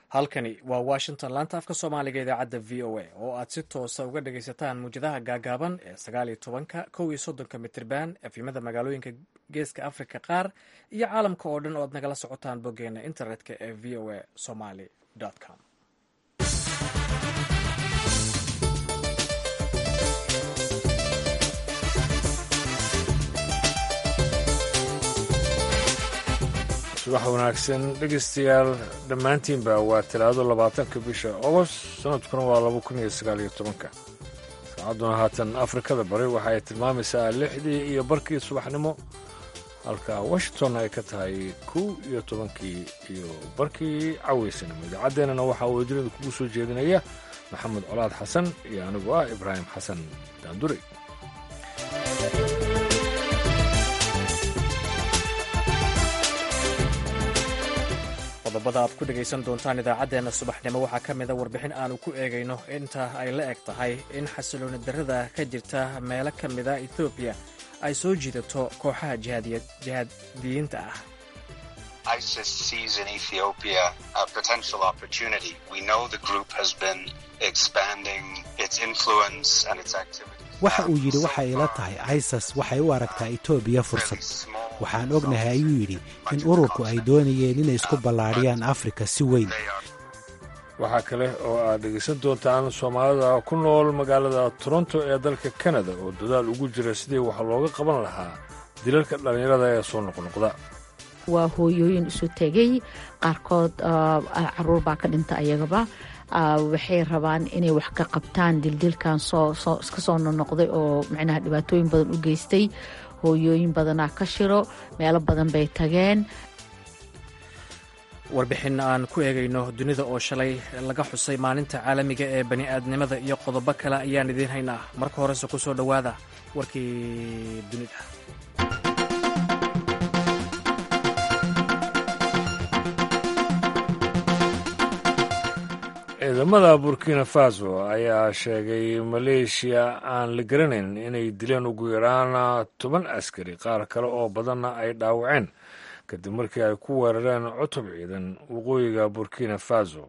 halkani waa washington laanta afka soomaaliga idaacadda v o a oo aad si toosa uga dhagaysataan muwjadaha gaagaaban ee sagaal iyo tobanka kow iyo soddonka mitirban efimada magaalooyinka geeska africa qaar iyo caalamka oo dhan oo aad nagala socotaan boggeena internetka ee v o a somaly com subax wanaagsan dhegeystayaal dhammaantiinba waa talaado labaatanka bisha ogost sanadkuna waa laba kun iyo sagaal iyo tobanka saacadduna haatan afrikada bari waxa ay tilmaamaysaa lixdii iyo barkii subaxnimo halka washington ay ka tahay kow iyo tobankii iyo barkii caweysanimo idaacaddeenana waxaa wadilada kugu soo jeedinaya maxamed colaad xasan iyo anigu ah ibraahim xasan daandurey qodobada aad ku dhegaysan doontaan idaacaddeenna subaxnimo waxaa ka mida warbixin aanu ku eegayno inta ay la eg tahay in xasilooni darrada ka jirta meelo ka mida ethoobiya ay soo jiidato kooxaha jihaadiyiinta ah ISIS sees in Ethiopia a potential opportunity. We know the group has been expanding its influence and its activities. waxa uu yidhi waxay ila tahay isis waxay u aragtaa etoobiya fursad waxaan ognahay ayuu yidhi in ururku ay doonayeen inay isku ballaadhiyaan afrika si weyn waxaa kale oo aad dhegaysan doontaan soomaalida ku nool magaalada toronto ee dalka kanada oo dadaal ugu jira sidii wax looga qaban lahaa dilalka dhallinyarada ee soo noqnoqda waa hooyooyin isu tegay qaarkood caruur baa ka dhinta ayagaba waxay rabaan inay wax ka qabtaan dildilkan iska soo nonoqday oo micnaha dhibaatooyin badan u geystay hooyooyin badanaa ka shiro meelo badan bay tageen warbixin aan ku eegayno dunida oo shalay laga xusay maalinta caalamiga ee bani'aadnimada iyo qodobo kale ayaan idiin haynaa marka horese ku soo dhowaada warkii dunida ciidamada burkina faso ayaa sheegay maleeshiya aan la garanayn inay dileen ugu yaraan toban askari qaar kale oo badanna ay dhaawaceen kadib markii ay ku weerareen cutub ciidan waqooyiga burkina faso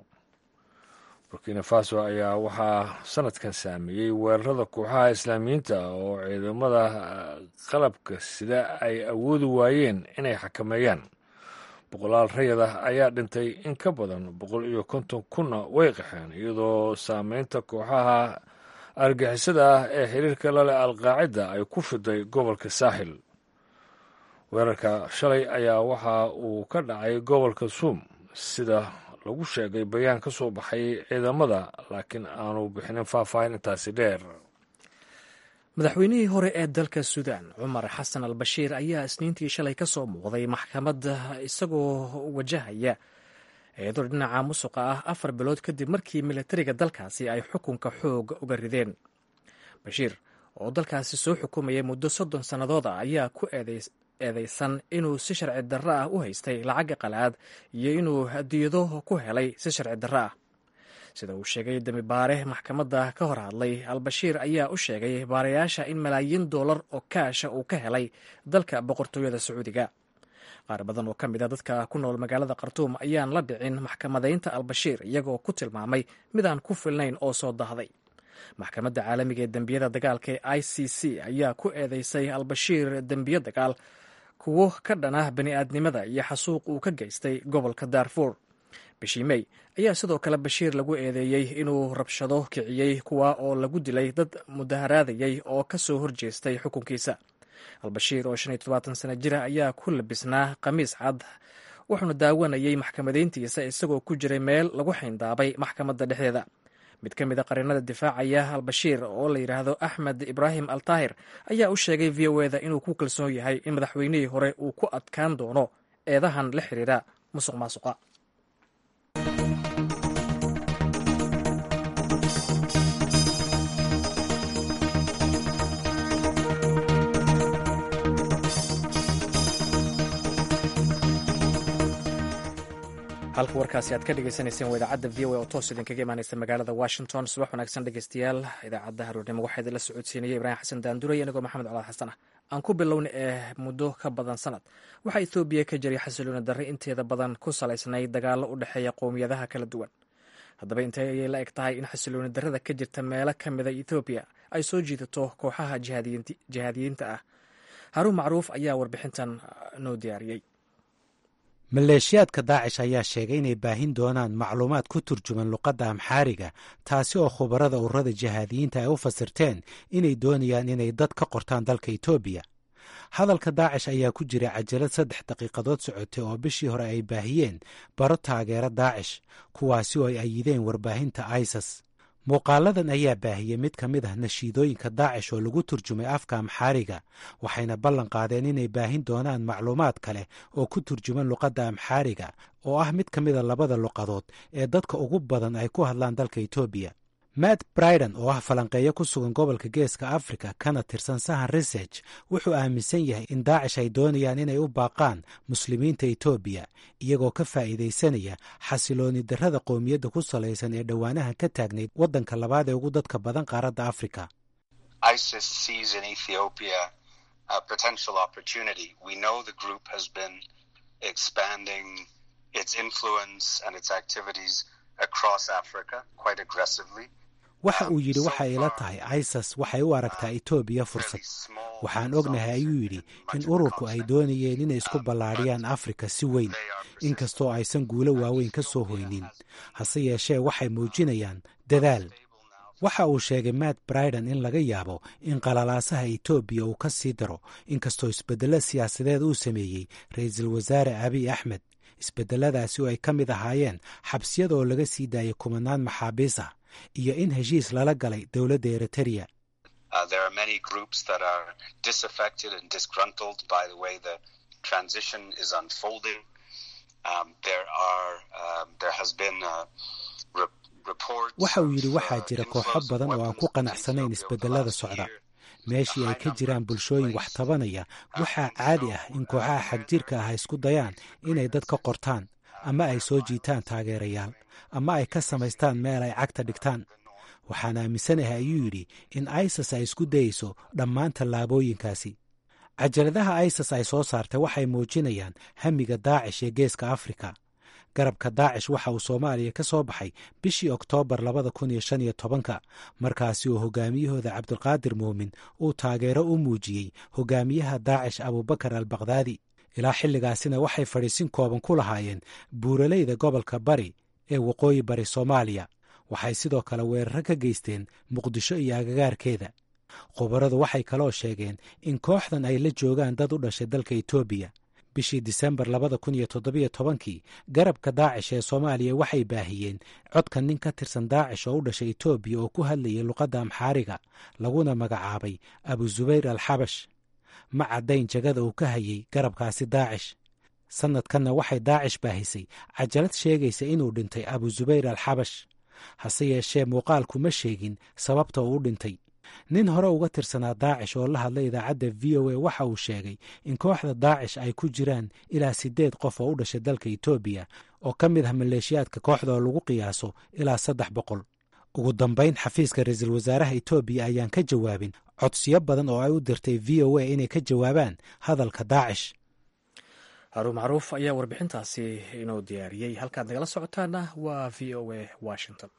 burkina faso ayaa waxaa sanadkan saameeyey weerarada kooxaha islaamiyiinta oo ciidamada qalabka sida ay awoodi waayeen inay xakameeyaan boqolaal rayad ah ayaa dhintay in ka badan boqol iyo konton kunna way qaxeen iyadoo saameynta kooxaha argixisada ah ee xiriirka laleh alqaacida ay ku fiday gobolka saaxil weerarka shalay ayaa waxa uu ka dhacay gobolka suum sida lagu sheegay bayaan ka soo baxay ciidamada laakiin aanu bixinin faahfaahin intaasi dheer madaxweynihii hore ee dalka suudaan cumar xasan al bashiir ayaa isniintii shalay ka soo muuqday maxkamadda isagoo wajahaya eedo dhinaca musuqa ah afar bilood kadib markii militariga dalkaasi ay xukunka xoog uga rideen bashiir oo dalkaasi soo xukumayay muddo soddon sannadood ah ayaa ku eedeysan inuu si sharci darro ah u haystay lacagga qalaad iyo inuu hadiyado ku helay si sharci darro ah sida uu sheegay damibaare maxkamadda ka hor hadlay al-bashiir ayaa u sheegay baarayaasha in malaayiin dollar oo kaasha uu ka helay dalka boqortooyada sacuudiga qaar badan oo ka mid a dadka ku nool magaalada khartuum ayaan la dhicin maxkamadaynta al-bashiir iyagoo ku tilmaamay mid aan ku filnayn oo soo dahday maxkamadda caalamiga ee dembiyada dagaalka ee i c c ayaa ku eedeysay al-bashiir dembiyo dagaal kuwo ka dhanah bani'aadnimada iyo xasuuq uu ka geystay gobolka daarfuur bishii mey ayaa sidoo kale bashiir lagu eedeeyey inuu rabshado kiciyey kuwa oo lagu dilay dad mudaharaadayay oo ka soo horjeestay xukunkiisa al-bashiir oo shan iyo todobaatan sana jira ayaa ku labisnaa khamiis cad wuxuuna daawanayay maxkamadayntiisa isagoo ku jiray meel lagu xayndaabay maxkamadda dhexdeeda mid ka mid a qarinada difaacaya al-bashiir oo la yidhaahdo axmed ibraahim al taahir ayaa u sheegay v o eda inuu ku kalsoon yahay in madaxweynihii hore uu ku adkaan doono eedahan la xiriira musuq maasuqa halka warkaasi aad ka dhegeysaneyseen waa idaacadda v o a oo toos idinkaga imaaneysa magaalada washington subax wanaagsan dhegeystayaal idaacadda haruurnimo waxaa idinla socodsiinaya ibraahim xasan daanduray anigoo maxamed colaad xasan ah aan ku bilowna ee muddo ka badan sanad waxaa ethoobiya ka jiray xasilooni darre inteeda badan ku salaysnayd dagaallo u dhexeeya qowmiyadaha kala duwan haddaba intee ayay la eg tahay in xasilooni darrada ka jirta meelo ka mida ethoobiya ay soo jiidato kooxaha jihaadiyiinta ah haruun macruuf ayaa warbixintan noo diyaariyey maleeshiyaadka daacish ayaa sheegay inay baahin doonaan macluumaad ku turjuman luqadda amxaariga taasi oo khubarada ururada jihaadiyiinta ay u fasirteen inay doonayaan inay dad ka qortaan dalka etoobiya hadalka daacish ayaa ku jira cajalad saddex daqiiqadood socotay oo bishii hore ay baahiyeen baro taageera daacish kuwaasi oo ay ayideen warbaahinta isas muuqaaladan ayaa baahiyey mid ka mid ah nashiidooyinka daacish oo lagu turjumay afka amxaariga waxayna ballan qaadeen inay baahin doonaan macluumaad kale oo ku turjuman luqadda amxaariga oo ah mid ka mida labada luqadood ee dadka ugu badan ay ku hadlaan dalka etoobiya matt briden oo ah falanqeeyo ku sugan gobolka geeska africa kana tirsan sahan research wuxuu aaminsan yahay in daacish ay doonayaan inay u baaqaan muslimiinta etoobiya iyagoo ka faa'iidaysanaya xasilooni darrada qowmiyadda ku salaysan ee dhowaanaha ka taagnayd waddanka labaad ee ugu dadka badan qaaradda africa waxa uu yidhi waxa ila tahay isas waxay u aragtaa etoobiya fursad waxaan ognahay ayuu yidhi in ururku ay doonayeen inay isku ballaadhiyaan afrika si weyn inkastoo aysan guulo waaweyn ka soo hoynin hase yeeshee waxay muujinayaan dadaal waxa uu sheegay matt briden in laga yaabo in qalalaasaha etoobiya uu ka sii daro inkastoo isbeddello siyaasadeed uu sameeyey ra'iisul wasaare abiy axmed isbeddeladaasi oo ay ka mid ahaayeen xabsiyada oo laga sii daayay kumanaan maxaabiis ah iyo in heshiis lala galay dowladda eritereya waxa uu yidhi waxaa jira kooxo badan oo aan ku qanacsanayn isbedelada socda meeshii ay ka jiraan bulshooyin wax tabanaya waxaa caadi ah in kooxaha xagjirka ah ay isku dayaan inay dad ka qortaan ama ay soo jiitaan taageerayaal ama ay ka samaystaan meel ay cagta dhigtaan waxaan aaminsanahay ayuu yidhi in isas ay isku dayeyso dhammaan tallaabooyinkaasi cajaladaha isas ay soo saartay waxay muujinayaan hamiga daacish ee geeska afrika garabka daacish waxa uu soomaaliya ka soo baxay bishii oktoobar labada kun iyo shan iyo tobanka markaasi oo hogaamiyahooda cabdulqaadir muumin uu taageero u muujiyey hogaamiyaha daacish abubakar al bakdaadi ilaa xilligaasina waxay fadhiisin kooban ku lahaayeen buuraleyda gobolka bari ee waqooyi bari soomaaliya waxay sidoo kale weeraro ka geysteen muqdisho iyo agagaarkeeda khubaradu waxay kaloo sheegeen in kooxdan ay la joogaan dad u dhashay dalka etoobiya bishii disembar labada kun iyo toddobiyo tobankii garabka daacish ee soomaaliya waxay baahiyeen codka nin ka tirsan daacish oo u dhashay etoobiya oo ku hadlayay luqadda amxaariga laguna magacaabay abu zubayr al xabash ma caddayn jagada uu ka hayay garabkaasi daacish sannadkanna waxay daacish baahisay cajalad sheegaysa inuu dhintay abu zubayr al xabash hase yeeshee muuqaalku ma sheegin sababta uu u dhintay nin hore uga tirsanaa daacish oo la hadlay idaacadda v o a waxa uu sheegay in kooxda daacish ay ku jiraan ilaa siddeed qof oo u dhashay dalka etoobiya oo ka mid ah maleeshiyaadka kooxda oo lagu qiyaaso ilaa saddex boqol ugu dambayn xafiiska ra-iisul wasaaraha etoobiya ayaan ka jawaabin codsiyo badan oo ay u dirtay v o a inay ka jawaabaan hadalka daacish haruun macruuf ayaa warbixintaasi inoo diyaariyey halkaad nagala socotaana waa v o a washington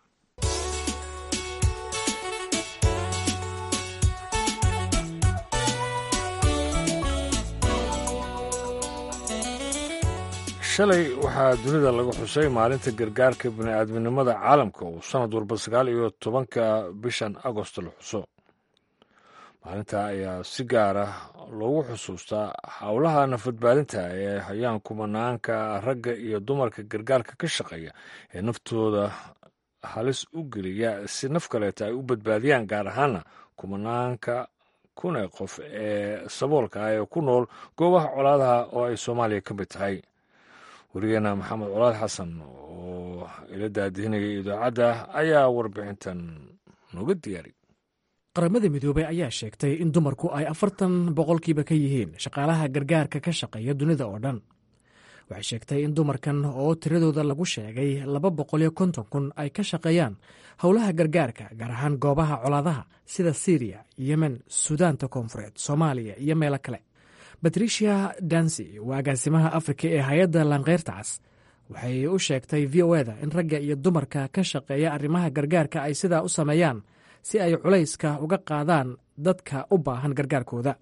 shalay waxaa dunida lagu xusay maalinta gargaarka bini'aadminimada caalamka uu sannad walba sagaal iyo tobanka bishan agosto la xuso maalinta ayaa si gaar ah loogu xusuustaa howlaha nafadbaadinta ee hayaan kumanaanka ragga iyo dumarka gargaarka ka shaqeeya ee naftooda halis u geliya si naf kaleeta ay u badbaadiyaan gaar ahaana kumanaanka kunee qof ee saboolka ah ee ku nool goobaha colaadaha oo ay soomaaliya ka mid tahay werigeena maxamed colaad xasan oo ila daadihinayay idaacadda ayaa warbixintan nooga diyaariy qaramada midoobey ayaa sheegtay in dumarku ay afartan boqolkiiba ka yihiin shaqaalaha gargaarka ka shaqeeya dunida oo dhan waxay sheegtay in dumarkan oo tiradooda lagu sheegay laba boqol iyo konton kun ay ka shaqeeyaan howlaha gargaarka gaar ahaan goobaha colaadaha sida syriya yemen suudaanta koonfureed soomaaliya iyo meelo kale batricia dansi waa agaasimaha afrika ee hay-adda laankeyrta cas waxay u sheegtay v o eda in ragga iyo dumarka ka shaqeeya arrimaha gargaarka ay sidaa u sameeyaan si ay culayska uga qaadaan dadka u baahan gargaarkooda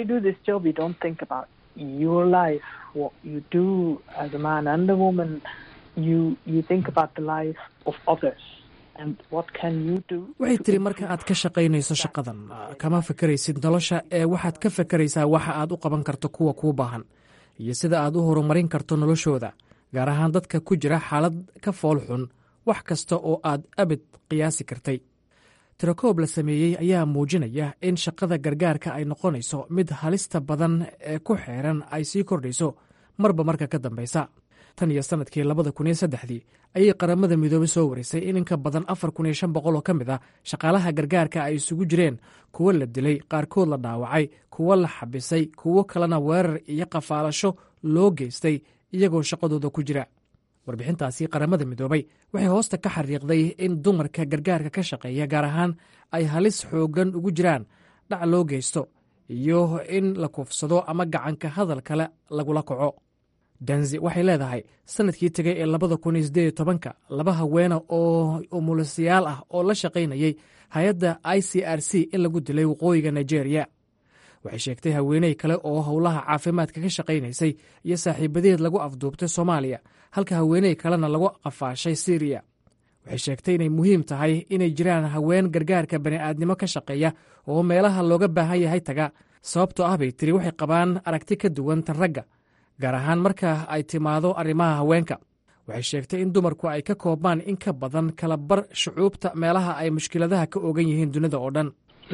waxay tiri marka aad ka shaqaynayso shaqadan kama fakaraysid nolosha ee waxaad ka fakaraysaa waxa aad u qaban karto kuwa kuu baahan iyo sida aad u horumarin karto noloshooda gaar ahaan dadka ku jira xaalad ka fool xun wax kasta oo aad abid qiyaasi kartay tirakoob la sameeyey ayaa muujinaya in shaqada gargaarka ay noqonayso mid halista badan ee ku xeeran ay sii kordhayso marba marka ka dambaysa tan iyo sannadkii labada kun iyo saddexdii ayay qaramada midoobey soo warisay in inka badan afar kun iyo shan boqol oo ka mid ah shaqaalaha gargaarka ay isugu jireen kuwo la dilay qaarkood la dhaawacay kuwo la xabisay kuwo kalena weerar iyo qafaalasho loo geystay iyagoo shaqadooda ku jira warbixintaasi qaramada midoobay waxay hoosta ka xariiqday in dumarka gargaarka ka shaqeeya gaar ahaan ay halis xooggan ugu jiraan dhac loo geysto iyo in la kuufsado ama gacanka hadal kale lagula kaco danzi waxay leedahay sanadkii tegay ee labada kun iyo siddeed iyo tobanka laba haweena oo umulisayaal ah oo la shaqaynayay hay-adda i c r c in lagu dilay waqooyiga nigeria waxay sheegtay haweeney kale oo howlaha caafimaadka ka shaqaynaysay iyo saaxiibadeed lagu afduubtay soomaaliya halka haweeney kalena lagu qafaashay siriya waxay sheegtay inay muhiim tahay inay jiraan haween gargaarka bani'aadnimo ka shaqeeya oo meelaha looga baahan yahay taga sababtoo ah bay tiri waxay qabaan aragti ka duwan tan ragga gaar ahaan marka ay timaado arrimaha haweenka waxay sheegtay in dumarku ay ka koobmaan in ka badan kala bar shucuubta meelaha ay mushkiladaha ka ogan yihiin dunida oo dhan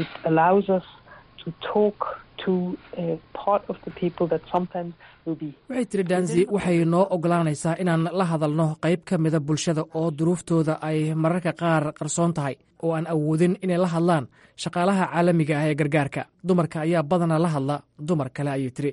waxay tiri danzi waxay noo ogolaanaysaa inaan la hadalno qayb ka mida bulshada oo duruuftooda ay mararka qaar qarsoon tahay oo aan awoodin inay la hadlaan shaqaalaha caalamiga ah ee gargaarka dumarka ayaa badanaa la hadla dumar kale ayay tiri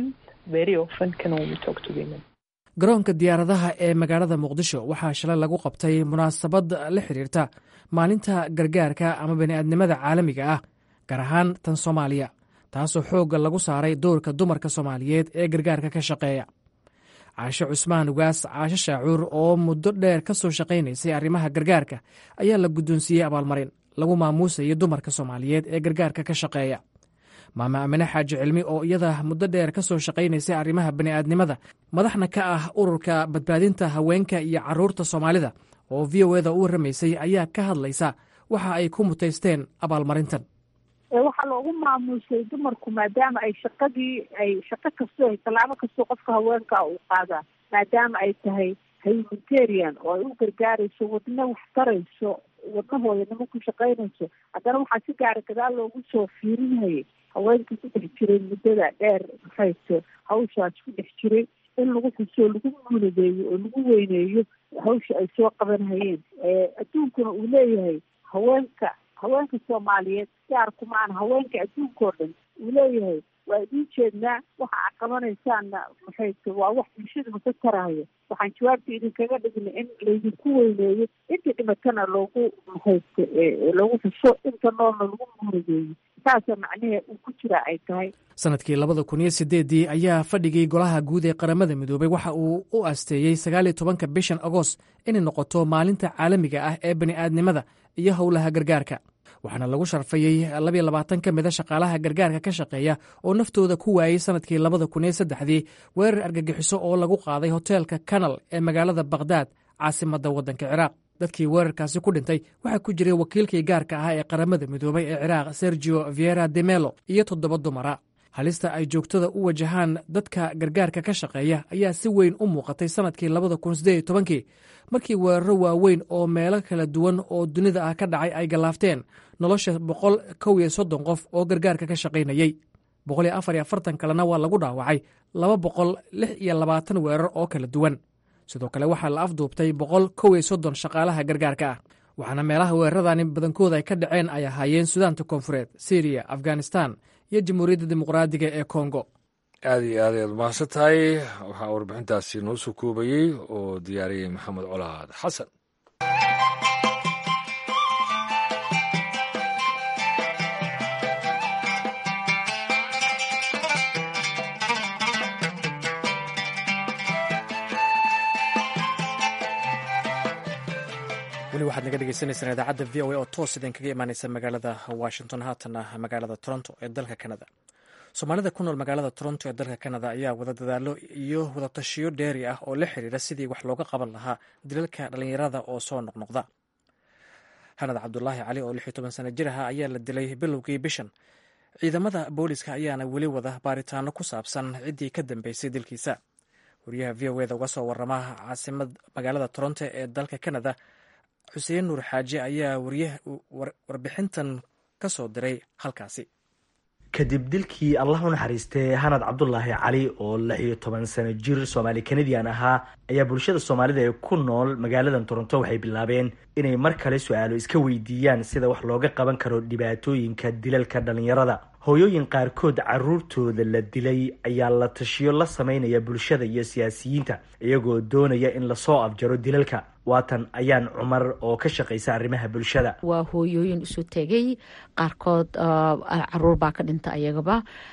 garoonka diyaaradaha ee magaalada muqdisho waxaa shalay lagu qabtay munaasabad la xiriirta maalinta gargaarka ama bani'aadnimada caalamiga ah gaar ahaan tan soomaaliya taasoo xoogga lagu saaray doorka dumarka soomaaliyeed ee gargaarka ka shaqeeya caashe cusmaan ugaas caashe shaacuur oo muddo dheer ka soo shaqaynaysay arrimaha gargaarka ayaa la guddoonsiiyey abaalmarin lagu maamuusayay dumarka soomaaliyeed ee gargaarka ka shaqeeya maama amine xaaji cilmi oo iyada muddo dheer ka soo shaqaynaysay arrimaha bani'aadnimada madaxna ka ah ururka badbaadinta haweenka iyo carruurta soomaalida oo v o eda u warramaysay ayaa ka hadlaysa waxa ay ku mutaysteen abaalmarintan waxaa loogu maamuusay dumarku maadaama ay shaqadii ay shaqo kastoo tallaabo kastoo qofka haweenka uu qaadaa maadaama ay tahay humanitarian oo ay u gargaarayso wadna wax tarayso wadnahooda nimo ku shaqaynayso haddana waxaa si gaara gadaal loogu soo fiirinayay haweenkii ku dhex jiray muddada dheer maxayto hawshaas ku dhex jiray in lagu xuso lagu muuladeeyo oo lagu weyneeyo hawsha ay soo qabanhayeen adduunkuna uu leeyahay haweenka haweenka soomaaliyeed gaar kumaan haweenka adduunka oo dhan uu leeyahay waa idiin jeednaa waxa aad qabanaysaanna maxayto waa wax bulshaduna ka taraayo waxaan jawaabta idinkaga dhignay in laydinku weyneeyo intii dhimatana loogu maxayto loogu xuso inta noolna lagu muuradeeyo saasa macnahee uu ku jiraa ay tahay sanadkii labada kun iyo sideeddii ayaa fadhigii golaha guud ee qaramada midoobay waxa uu u asteeyey sagaaliyo tobanka bishan agost inay noqoto maalinta caalamiga ah ee bani'aadnimada iyo howlaha gargaarka waxaana lagu sharfayey labiyo labaatan ka mida shaqaalaha gargaarka ka shaqeeya oo naftooda ku waayey sanadkii labada kun iyo saddexdii weerar argagixiso oo lagu qaaday hoteelka kanal ee magaalada bakhdad caasimadda waddanka ciraaq dadkii weerarkaasi ku dhintay waxaa ku jiray wakiilkii gaarka ahaa ee qaramada midoobay ee ciraaq sergio viera de melo iyo toddoba dumara halista ay joogtada u wajahaan dadka gargaarka ka shaqeeya ayaa si weyn u muuqatay sanadkii labada kun sideed iyo tobankii markii weeraro waaweyn oo meelo kala duwan oo dunida ah ka dhacay ay gallaafteen nolosha boqol kow iyo soddon qof oo gargaarka ka shaqaynayey boqol iyo afar iyo afartan kalena waa lagu dhaawacay laba boqol lix iyo labaatan weerar oo kala duwan sidoo kale waxaa la afduubtay boqol kow iyo soddon shaqaalaha gargaarka ah waxaana meelaha weeraradani badankooda ay ka dhaceen ay ahaayeen sudaanta koonfureed syriya afghanistan iyo jamhuuriyadda dimuqraadiga ee kongo aada iyo aad ayaad mahadsan tahay waxaa warbixintaasi noo soo koobayey oo diyaariyey maxamed colaad xasan weli waxaad naga dhegeysaneysaan idaacadda v o a oo toos idin kaga imaaneysa magaalada washington haatana magaalada toronto ee dalka canada soomaalida ku nool magaalada toronto ee dalka canada ayaa wada dadaalo iyo wadatashiyo dheeri ah oo la xiriira sidii wax looga qaban lahaa dilalka dhallinyarada oo soo noqnoqda hanad cabdulaahi cali oo lix iyo toban sano jir aha ayaa la dilay bilowgii bishan ciidamada booliska ayaana weli wada baaritaano ku saabsan ciddii ka dambeysay dilkiisa wariyaha v o eda uga soo warama caasimad magaalada toronto ee dalka canada xuseen nuur xaaji ayaa warbixintan ka soo diray halkaasi kadib dilkii allah u naxariistay hanad cabdulaahi cali oo lix iyo toban sano jir soomaali kanadian ahaa ayaa bulshada soomaalida ee ku nool magaaladan toronto waxay bilaabeen inay mar kale su-aalo iska weydiiyaan sida wax looga qaban karo dhibaatooyinka dilalka dhallinyarada hooyooyin qaarkood caruurtooda la dilay ayaa la tashiyo la sameynaya bulshada iyo siyaasiyiinta iyagoo doonaya in lasoo afjaro dilalka waatan ayaan cumar oo ka shaqaysa arrimaha bulshada waa hooyooyin isu tegay qaarkood caruur baa ka dhinta ayagaba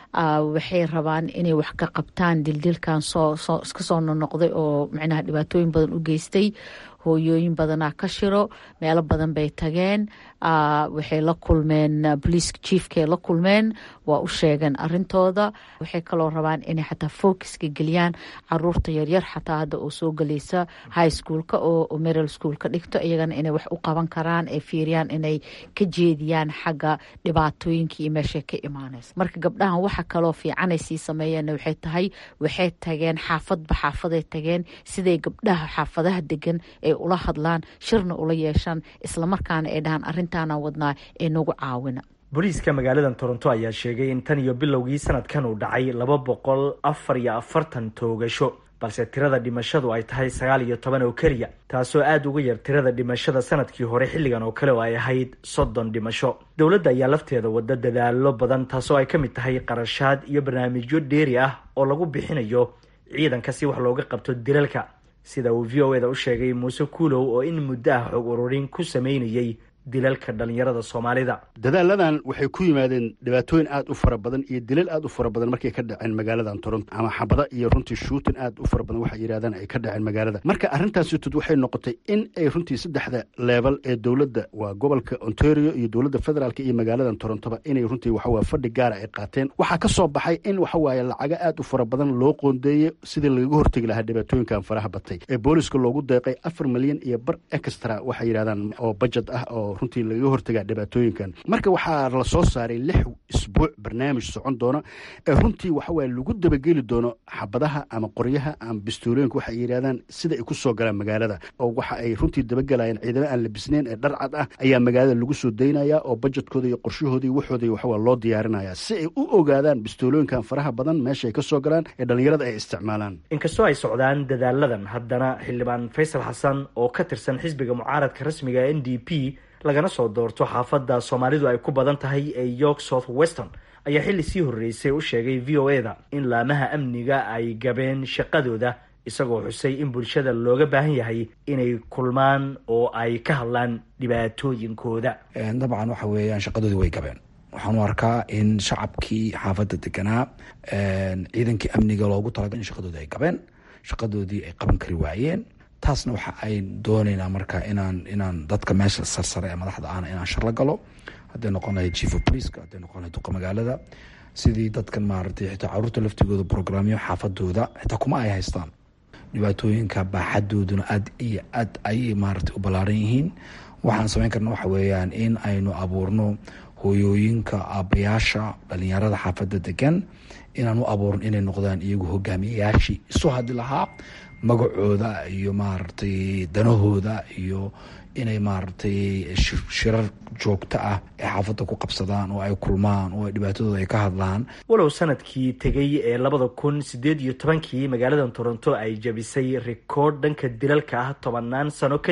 waxay rabaan inay wax ka qabtaan dildilkan soo iska soo nonoqday oo micnaha dhibaatooyin badan u geystay hooyooyin badanaa ka shiro meelo badan bay tageen waxay la kulmeen boliiska chiefkay la kulmeen waa u sheegeen arintooda waxay kaloo rabaan inay xataa focuska geliyaan caruurta yaryar xataa hadda oo soo gelaysa high schoolka oo meral schoolka dhigto iyagana inay wax u qaban karaan ay fiiriyaan inay ka jeediyaan xagga dhibaatooyinka iyo meeshay ka imaanaysa marka gabdhahan waxa kaloo fiicanay sii sameeyeen waxay tahay waxay tageen xaafadba xaafaday tageen siday gabdhaha xaafadaha degan ay ula hadlaan shirna ula yeeshaan islamarkaana ay dhahaan arrintaana wadnaa ee nagu caawina booliiska magaaladan toronto ayaa sheegay in tan iyo bilowgii sanadkan uu dhacay laba boqol afar iyo afartan toogasho balse tirada dhimashadu ay tahay sagaal iyo toban oo keliya taasoo aada uga yar tirada dhimashada sanadkii hore xilligan oo kale oo ay ahayd soddon dhimasho dowladda ayaa lafteeda wada dadaalo badan taasoo ay ka mid tahay qarashaad iyo barnaamijyo dheeri ah oo lagu bixinayo ciidanka si wax looga qabto dilalka sida uu v o eda u sheegay muuse kuulow oo in muddo ah xog ururin ku sameynayay dilalka dhalinyarada soomaalida dadaaladan waxay ku yimaadeen dhibaatooyin aad u fara badan iyo dilal aad u fara badan markay ka dhaceen magaaladan toronto ama xabada iyo runtii shuutin aad u fara badan waxay yidhahdaan ay ka dhaceen magaalada marka arrintaasitod waxay noqotay in ay runtii saddexda leebal ee dowladda waa gobolka ontario iyo dowladda federaalk iyo magaaladan torontoba inay runtii waxawaa fadhi gaara ay qaateen waxaa ka soo baxay in waxawaaye lacago aad u fara badan loo qoondeeyey sidii lagaga hortegi lahaa dhibaatooyinkan faraha batay ee booliska loogu deeqay afar milyan iyo bar extra waxay yidhahdaan oo budget ah oo runtii lagaga hortagaa dhibaatooyinkan marka waxaa la soo saaray lix isbuuc barnaamij socon doona ee runtii waxawaaye lagu dabageli doono xabadaha ama qoryaha ama bistoolooyinka waxay yidhahdaan sida ay ku soo galaan magaalada oo waxa ay runtii dabagelayaan ciidamo aan labisneyn ee dharcad ah ayaa magaalada lagu soo daynaya oo bajetkooda iyo qorshahoodii waxooda waxawaa loo diyaarinaya si ay u ogaadaan bistoolooyinkan faraha badan meesha ay ka soo galaan ee dhallinyarada ay isticmaalaan inkastoo ay socdaan dadaaladan haddana xildhibaan faysal xasan oo ka tirsan xisbiga mucaaradka rasmiga n d p lagana soo doorto xaafadda soomaalidu ay ku badan tahay ee york south weston ayaa xilli sii horreysay u sheegay v o eda in laamaha amniga ay gabeen shaqadooda isagoo xusay in bulshada looga baahan yahay inay kulmaan oo ay ka hadlaan dhibaatooyinkooda dabcan waxa weeyaan shaqadoodii way gabeen waxaan u arkaa in shacabkii xaafadda deganaa ciidankii amniga loogu talagal in shaqadoodii ay gabeen shaqadoodii ay qaban kari waayeen taasna waxa ay dooneynaa marka inaan inaan dadka meesha sarsare ee madaxda ahna inaan shar la galo hadday noqon lahayd chief of policeka hadday noqon lahayd duqa magaalada sidii dadkan maaragtay xitaa caruurta laftigooda programyo xaafadooda xitaa kuma ay haystaan dhibaatooyinka baaxadooduna aad iyo aad ayay maaragtay u ballaaran yihiin waxaan samayn karna waxa weeyaan in aynu abuurno hooyooyinka aabayaasha dhalinyarada xaafadda degan inaan u abuurno inay noqdaan iyagu hogaamiyayaashii isu hadli lahaa magacooda iyo maaragtay danahooda iyo inay maaragtay shirar joogto ah ee xaafadda ku qabsadaan oo ay kulmaan oo ay dhibaatadooda ay ka hadlaan walow sanadkii tegay ee labada kun sideed iyo tobankii magaaladan toronto ay jabisay rikoodh dhanka dilalka ah tobanaan sano kadib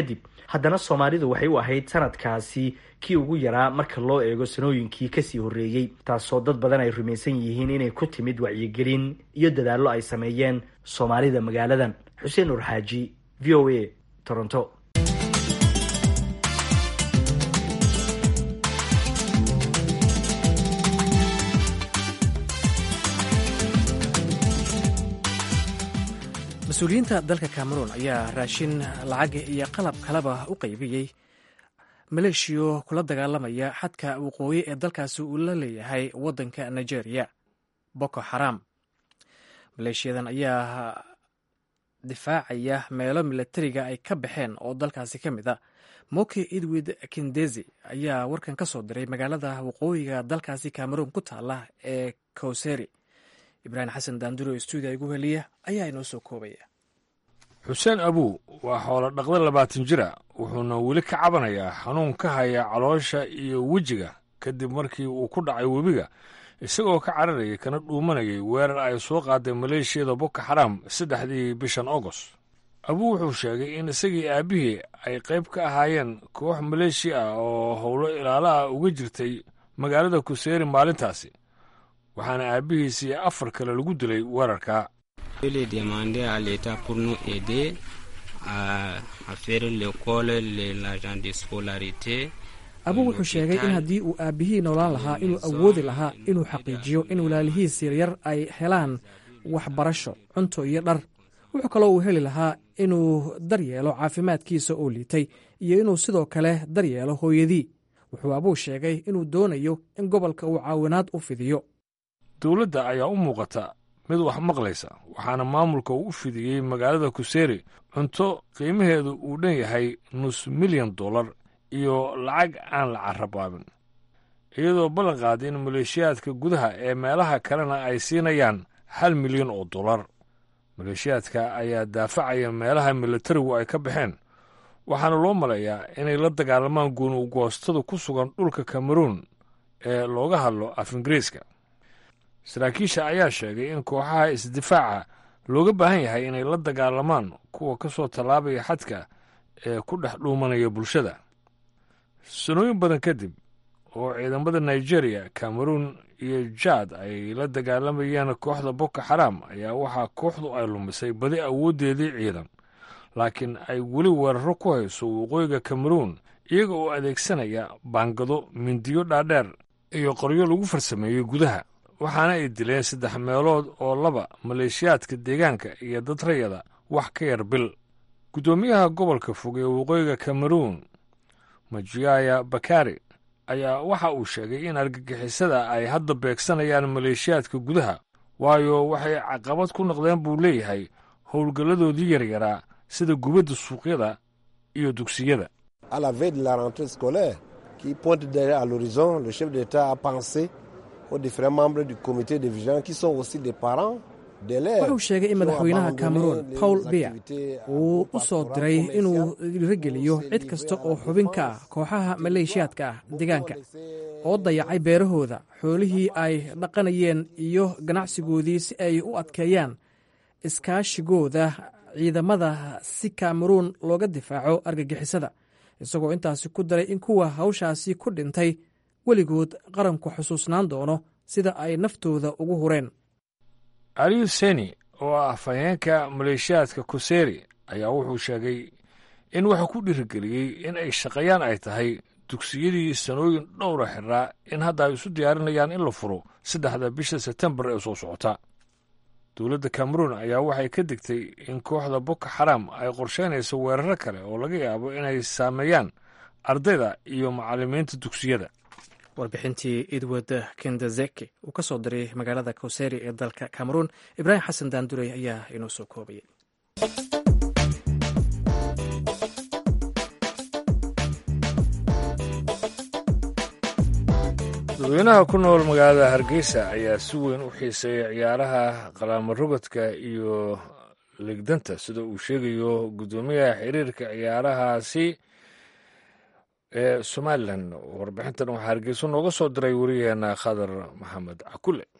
haddana soomaalidu waxay u ahayd sanadkaasi kii ugu yaraa marka loo eego sanooyinkii kasii horreeyey taasoo dad badan ay rumaysan yihiin inay ku timid wacyigelin iyo dadaallo ay sameeyeen soomaalida magaaladan xuseen nur xaaji v o a toronto mas-uuliyiinta dalka cameroon ayaa raashin lacag iyo qalab kaleba u qaybiyey maleeshiyo kula dagaalamaya xadka waqooyi ee dalkaasi uu la leeyahay waddanka nigeria boko xaram maleeshiyadan ayaa difaacaya meelo milatariga ay ka baxeen oo dalkaasi ka mid a moki edwid kindezi ayaa warkan ka soo diray magaalada waqooyiga dalkaasi cameroon ku taala ee kowseri ibraahim xasan daanduro stuudiya igu heliya ayaa inoo soo koobaya xuseen abuu waa xoolo dhaqda labaatan jira wuxuuna weli ka cabanayaa xanuun ka haya caloosha iyo wejiga kadib markii uu ku dhacay webiga isagoo ka cararayay kana dhuumanayay weerar ay soo qaaday maleeshiyada boko xaram saddexdii bishan agost abuu wuxuu sheegay in isagii aabbihii ay qayb ka ahaayeen koox maleeshiya ah oo howlo ilaalaha uga jirtay magaalada kuseeri maalintaasi waxaana aabbihiisii afar kale lagu dilay weerarka abuu wuxuu sheegay in haddii uu aabbihii noolaan lahaa inuu awoodi lahaa inuu xaqiijiyo in walaalihiis yaryar ay helaan waxbarasho cunto iyo dhar wuxuu kaloo uu heli lahaa inuu daryeelo caafimaadkiisa oo liitay iyo inuu sidoo kale daryeelo hooyadii wuxuu abuu sheegay inuu doonayo in gobolka uu caawinaad u fidiyo dowladda ayaa u muuqata mid wax maqlaysa waxaana maamulka uu u fidiyey magaalada kuseeri cunto qiimaheedu uu dhan yahay nus milyan dollar iyo lacag aan la carabaabin iyadoo ballan qaaday in maleeshiyaadka gudaha ee meelaha kalena ay siinayaan hal milyan oo dollar maleeshiyaadka ayaa daafacaya meelaha militarigu ay ka baxeen waxaana loo maleeyaa inay la dagaalamaan guunugoostada ku sugan dhulka kameruun ee looga hadlo af ingiriiska saraakiisha ayaa sheegay in kooxaha isdifaaca looga baahan yahay inay la dagaalamaan kuwa ka soo tallaabaya xadka ee ku dhex dhuumanaya bulshada sanooyin badan kadib oo ciidamada nigeria cameruun iyo jaad ay la dagaalamayeen kooxda boko xaram ayaa waxaa kooxdu ay lumisay badi awooddeedii ciidan laakiin ay weli weeraro ku hayso waqooyiga cameruun iyaga oo adeegsanaya baangado mindiyo dhaadheer iyo qoryo lagu farsameeyey gudaha waxaana ay dileen saddex meelood oo laba maleeshiyaadka deegaanka iyo dad rayada wax ka yar bil guddoomiyaha gobolka fog ee waqooyiga cameruun majiaya bakari ayaa waxa uu sheegay in argagixisada ay hadda beegsanayaan maleeshiyaadka gudaha waayo waxay caqabad ku noqdeen buu leeyahay howlgalladoodii yaryaraa sida gubadda suuqyada iyo dugsiyada aux différents membres du comité de vigilance qui sont aussi des parents wuxuu sheegay in madaxweynaha cameroon paul biya uu u soo diray inuu dhiirogeliyo cid kasta oo xubin ka ah kooxaha maleeshiyaadka ah deegaanka oo dayacay beerahooda xoolihii ay dhaqanayeen iyo ganacsigoodii si ay u adkeeyaan iskaashigooda ciidamada si cameroon looga difaaco argagixisada isagoo intaasi ku daray in kuwa hawshaasi ku dhintay weligood qaranku xusuusnaan doono sida ay naftooda ugu hureen aliyu seni oo ah afhayeenka maleeshiyaadka kuseeri ayaa wuxuu sheegay in waxa ku dhiirigeliyey in ay shaqeeyaan ay tahay dugsiyadii sanooyin dhowra xiraa in hadda ay isu diyaarinayaan in la furo saddexda bisha sebtembar ee soo socota dowladda cameroon ayaa waxay ka digtay in kooxda boko xaram ay qorsheynayso weeraro kale oo laga yaabo inay saameeyaan ardayda iyo macallimiinta dugsiyada warbixintii edward kendazeki uu ka soo diray magaalada kowseri ee dalka cameroon ibraahim xasan daandurey ayaa inoo soo koobayay dadweynaha ku nool magaalada hargeysa ayaa si weyn u xiiseeya ciyaaraha qalaamo rogodka iyo legdanta sida uu sheegayo guddoomiyaha xiriirka ciyaarahaasi ee somalilan warbixintan waxaa hargeyso nooga soo diray wariyaheena khadar maxamed cakule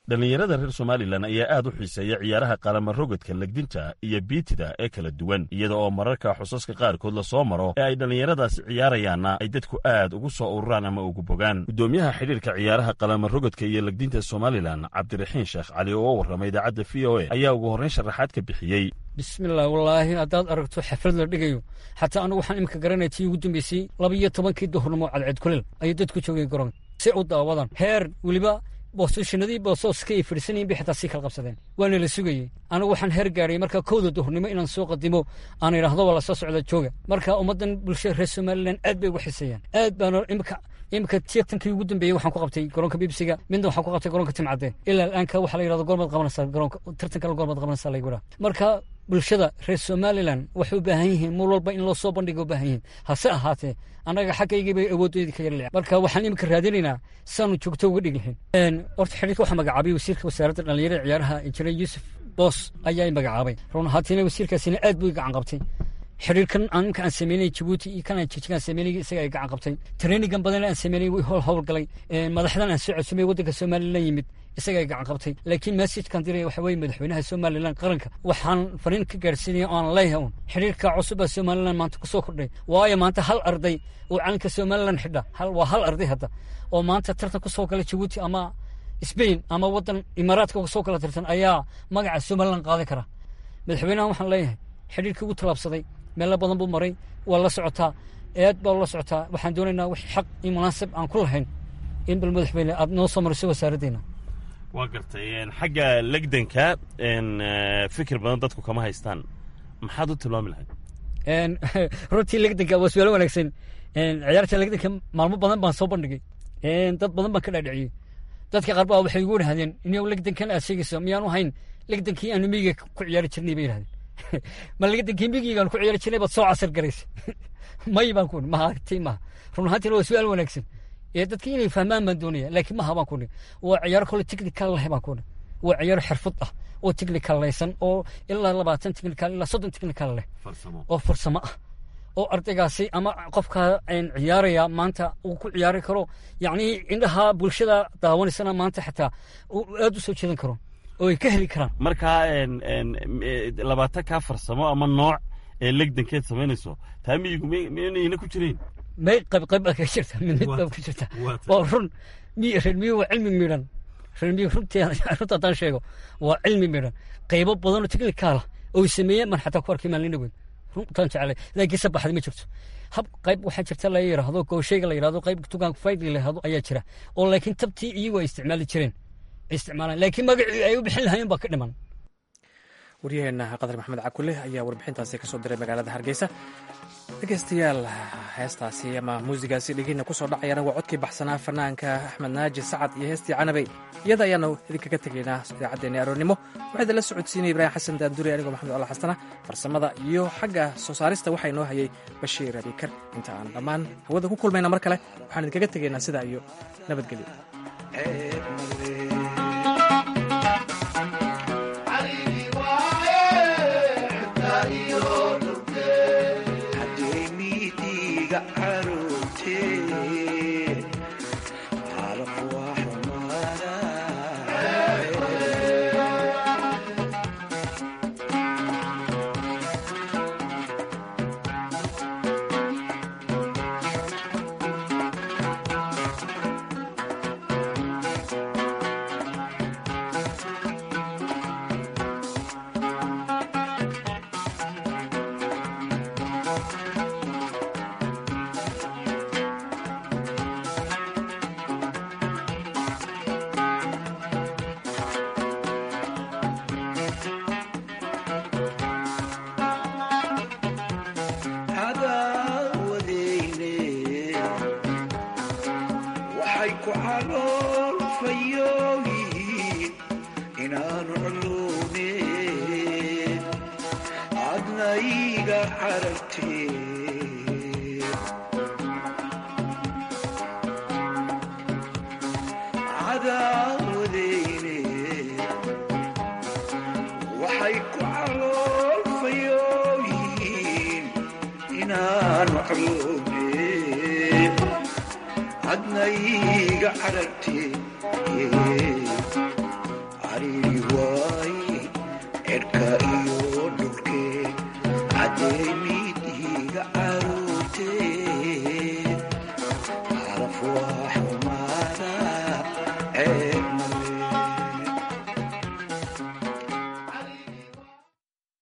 dhallinyarada reer somalilan ayaa aad u xiiseeya ciyaaraha qalamarogadka legdinta iyo biitida ee kala duwan iyada oo mararka xusaska qaarkood la soo maro ee ay dhallinyaradaasi ciyaarayaanna ay dadku aad ugu soo ururaan ama ugu bogaan guddoomiyaha xidhiirka ciyaaraha qalamarogadka iyo legdinta somalilan cabdiraxiin sheekh cali oo warramay idaacadda v o a ayaa ugu horrayn sharaxaad ka bixiyey bismillaah wallaahi haddaad aragto xaflad la dhigayo xataa anigu waxaan imika garanaya tii ugu dambeysay laba iyo tobankii duhurnimo cadceed kuleel ayay dadku joogeen garoonka si u daawadan heer weliba boosashinadii boosooska ay fadhiisanayin bay xataa sii kala qabsadeen waana la sugayey anigu waxaan heer gaarayay marka kowda duhurnimo inaan soo qadimo aan idhaahdo waa lasoo socda jooga marka ummaddan bulshada reer somalilan aad bay uga xiseeyaan aad baana imika imika tiirtankii ugu dambeeyey waxaan ku qabtay garoonka bibsiga midna waxaan ku qabtay garoonka timcadde ilaa al'aanka waxaa la yidhahdo goormaad qabanaysaa garoonka tartankana goormaad qabanaysaa lagu yidhaha marka bulshada reer somalilan waxay u baahan yihiin mar walba in loo soo bandhiga u baahan yihiin hase ahaatee annaga xaggaygii bay awooddeedii ka yarleeca marka waxaan imika raadinaynaa saanu joogto uga dhigi lahayn horta xidhiirka waxaa magacaabay wasiirka wasaaradda dhallinyarada ciyaaraha injineer yuusuf boos ayaa i magacaabay run ahaantiina wasiirkaasina aad buu i gacan qabtay xidhiirkan imka aan sameynay jabuuti iyo kan aan jijigaan sameynay isaga ay gacan qabtay trainingan badan aan sameynay way howl howl galay madaxdan aan soo codsamay waddanka somalilan yimid isaga ay gacan qabtay laakiin messajkan diray waxa weeye madaxweynaha somalilan qaranka waxaan fariin ka gaarsiinaya oo aan leeyahay un xidhiirka cusub baa somalilan maanta ku soo kordhay waayo maanta hal arday oo calanka somalilan xidha waa hal arday hadda oo maanta tartan ku soo gala jabuuti ama sbain ama waddan imaaraadka soo kala tartan ayaa magaca somalilan qaadan kara madaxweynahan waxaan leeyahay xidhiirkii ugu tallaabsaday meelo badan buu maray waa la socotaa aad baa la socotaa waxaan doonaynaa wix xaq iyo munaasib aan ku lahayn in bal madaxweyne aad noo soo mariso wasaaraddeena waa gartay xagga legdanka fikir badan dadku kama haystaan maxaad u tilmaami lahayd runtii legdanka waa su-aalo wanaagsan ciyaarta legdanka maalmo badan baan soo bandhigay dad badan baan ka dhaadhiciyey dadka qaar baa waxay igu idhahdeen inuu legdankan aad sheegayso miyaanu hayn legdankii aanu miyiga ku ciyaari jirnay bay idhahdeen ma legdankii miyigaan ku ciyaari jirnay baad soo casar garaysa may baan ku maha ti maha run ahaantiina waa su-aal wanaagsan ee dadka inay fahmaan baan doonaya laakiin maha baan kuni waa ciyaaro kole technical leh baan kuni waa ciyaaro xirfad ah oo technical laysan oo ilaa labaatan technical ilaa soddon technical leh oo farsamo ah oo ardaygaasi ama qofka ciyaaraya maanta uu ku ciyaari karo yacni indhaha bulshada daawanaysana maanta xataa aad u soo jeedan karo oo ay ka heli karaan markaa labaatan kaa farsamo ama nooc ee legdankeed samaynayso taa miyigu miynayna ku jirayn may qayb qayb baa kaga jirta mid mid baa ku jirta waa run miy reer miyu waa cilmi midhan reer miyu runtii runta haddaan sheego waa cilmi midhan qaybo badanoo technicaala oo sameeyeen man xataa ku arkay maalin dhaweed runtaan jeclay laakiin sabaxdi ma jirto hab qayb waxaa jirta la yidhaahdo gooshayga la yidhahdo qayb tugaan faydi la yidhahdo ayaa jira oo laakiin tabtii iyagu ay isticmaali jireen isticmaalaan laakiin magacii ay u bixin lahaayeen baa ka dhiman waryaheena qadar maxamed cakule ayaa warbixintaasi ka soo diray magaalada hargeysa dhegeystayaal heestaasi ama muusigaasi dhegeyna kusoo dhacayana waa codkii baxsanaa fanaanka axmed naaji sacad iyo heestii canabey iyada ayaanu idinkaga tegaynaa idaacaddeeni aroornimo waxaa idinla socodsiinaya ibraahim xasan daanduri anigoo maxamed alla xasana farsamada iyo xagga soo saarista waxaa inoo hayay bashiir abikar inta aan dhammaan hawada ku kulmayna mar kale waxaan idinkaga tegaynaa sidaa iyo nabadgelyo adnayga aragtee